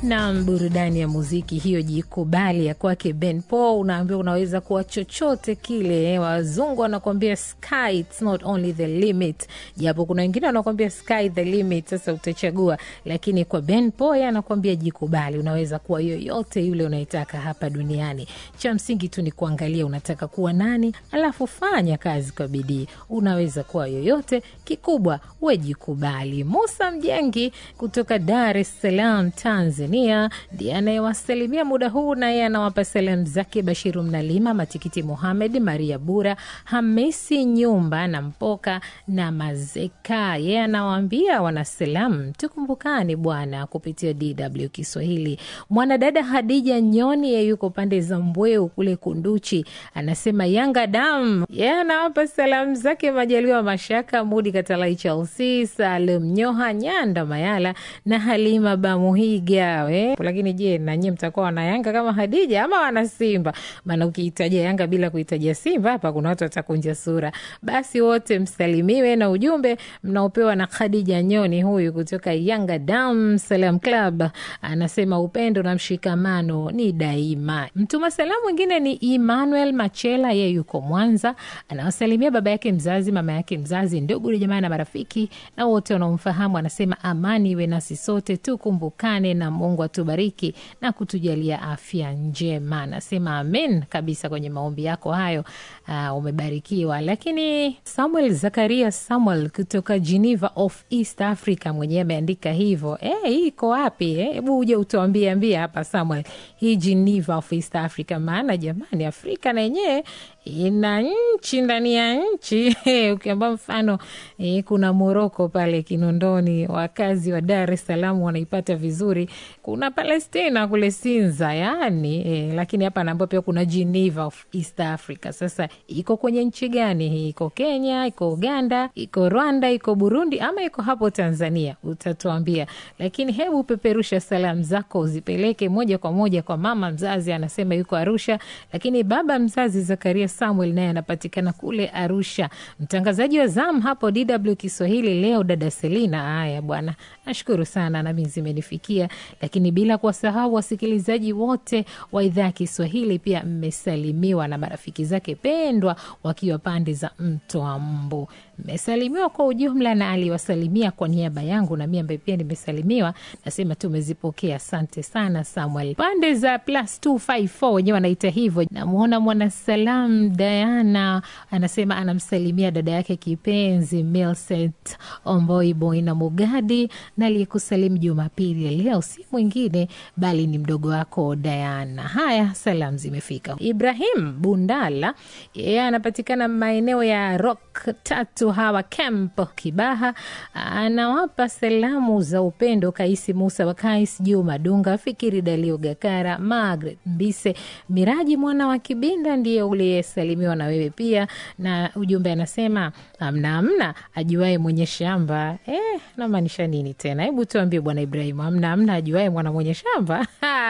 na burudani ya muziki hiyo, jikubali ya kwake Ben Paul. Unaambiwa unaweza kuwa chochote kile. Wazungu wanakuambia sky it's not only the limit, japo kuna wengine wanakuambia sky the limit. Sasa utachagua, lakini kwa Ben Paul yeye anakuambia jikubali, unaweza kuwa yoyote yule unayetaka hapa duniani. Cha msingi tu ni kuangalia unataka kuwa nani, alafu fanya kazi kwa bidii. Unaweza kuwa yoyote, kikubwa we jikubali. Musa Mjengi kutoka Dar es Salaam, Tanzania ndiye anayewasalimia muda huu, na yeye anawapa salamu zake Bashiru Mnalima, Matikiti Muhamed, Maria Bura, Hamisi Nyumba na Mpoka na Mazeka. Yeye anawaambia wanasalamu, tukumbukani bwana kupitia DW Kiswahili. Mwanadada Hadija Nyoni, yeye yuko pande za Mbweu kule Kunduchi, anasema Yanga dam. Yeye anawapa salamu zake Majaliwa Mashaka, Mudi Katalai, Chelsea, Salum Nyoha, Nyanda Mayala na Halima Bamuhiga. We, lakini je, nanyie mtakuwa wana Yanga kama Hadija ama wana Simba? Maana ukiitaja Yanga bila kuitaja Simba hapa kuna watu watakunja sura. Basi wote msalimiwe na ujumbe mnaopewa na Khadija Nyoni huyu kutoka Yanga Dam Salam Club, anasema upendo na mshikamano ni daima. Mtuma salamu mwingine ni Emmanuel Machela, yeye yuko Mwanza, anawasalimia baba yake mzazi, mama yake mzazi, ndugu jamaa na marafiki na wote wanaomfahamu. Anasema amani iwe nasi sote, tukumbukane na Mungu atubariki na kutujalia afya njema. Anasema amen kabisa kwenye maombi yako hayo. Uh, umebarikiwa. Lakini Samuel Zakaria Samuel kutoka Geneva of East Africa mwenyewe ameandika hivyo. Eh, hii iko wapi? Hebu uje utuambie ambia hapa Samuel, hii Geneva of East Africa, maana jamani, Afrika na yenyewe ina nchi ndani ya nchi ukiamba mfano e, kuna Moroko pale Kinondoni, wakazi wa Dar es Salaam wanaipata vizuri. Kuna Palestina kule Sinza yani e, lakini hapa naambia pia kuna Geneva of East Africa. Sasa iko kwenye nchi gani hii? Iko Kenya, iko Uganda, iko Rwanda, iko Burundi ama iko hapo Tanzania? Utatuambia, lakini hebu peperusha salamu zako uzipeleke moja kwa moja kwa mama mzazi, anasema yuko Arusha, lakini baba mzazi Zakaria Samuel naye anapatikana kule Arusha. Mtangazaji wa zamu hapo DW Kiswahili leo dada Selina. Haya bwana, nashukuru sana, nami zimenifikia, lakini bila kuwasahau wasikilizaji wote wa idhaa ya Kiswahili pia mmesalimiwa na marafiki zake pendwa wakiwa pande za mto wa Mbu. Mmesalimiwa kwa ujumla, na aliwasalimia kwa niaba yangu na mimi ambaye pia nimesalimiwa, nasema tumezipokea. Asante sana Samuel. Pande za plus 254 wenyewe wanaita hivyo. Namwona mwanasalam Diana anasema anamsalimia dada yake kipenzi Milset Omboi Boina Mugadi, na aliyekusalimu Jumapili leo si mwingine bali ni mdogo wako Diana. Haya, salamu zimefika. Ibrahim Bundala yeye anapatikana maeneo ya Rock tatu hawa camp Kibaha, anawapa salamu za upendo Kaisi Musa wa Kais, Juma Dunga, Fikiri Dalio Gakara, Margaret Mbise, Miraji mwana wa Kibinda ndiye uliyesalimiwa na wewe pia, na ujumbe anasema amna amna ajuae mwenye shamba. Eh, namaanisha nini tena? Hebu tuambie bwana Ibrahimu, amna amna ajuae mwana mwenye shamba.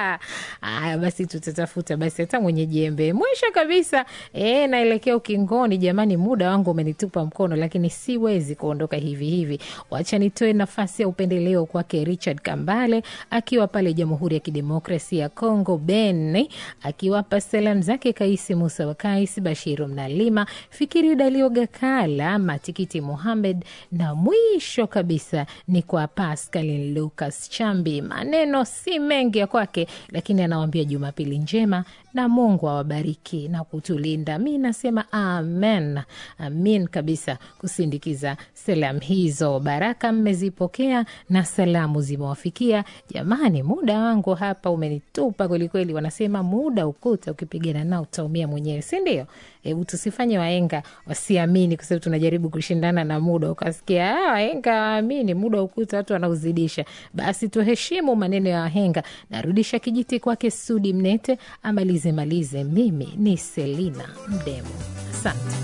Aya, basi tutatafuta basi hata mwenye jembe. Mwisho kabisa, eh, naelekea ukingoni jamani, muda wangu umenitupa mkono, lakini siwezi kuondoka hivi hivi. Wacha nitoe nafasi ya upendeleo kwake Richard Kambale akiwa pale Jamhuri ya Kidemokrasia ya Kongo, Ben akiwapa salamu zake Kaisi Musa wa Kais, Bashiru Mnalima, Fikiri Dalio Gakala, Matikiti Muhamed, na mwisho kabisa ni kwa Pascalin Lucas Chambi. Maneno si mengi ya kwake, lakini anawambia Jumapili njema na Mungu awabariki na kutulinda. Mi nasema amen, amin kabisa kusindikiza salamu hizo. Baraka mmezipokea na salamu zimewafikia. Jamani, muda wangu hapa umenitupa kwelikweli. Wanasema muda ukuta, ukipigana nao utaumia mwenyewe, si ndio? Hebu tusifanye waenga wasiamini, kwa sababu tunajaribu kushindana na muda. Ukasikia waenga waamini muda ukuta, watu wanauzidisha. Basi tuheshimu maneno ya wahenga. Narudisha kijiti kwake Sudi Mnete amalize malize. Mimi ni Selina Mdemo, asante.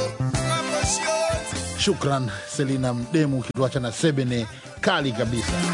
Shukran Selina Mdemu, ukituacha na sebene kali kabisa.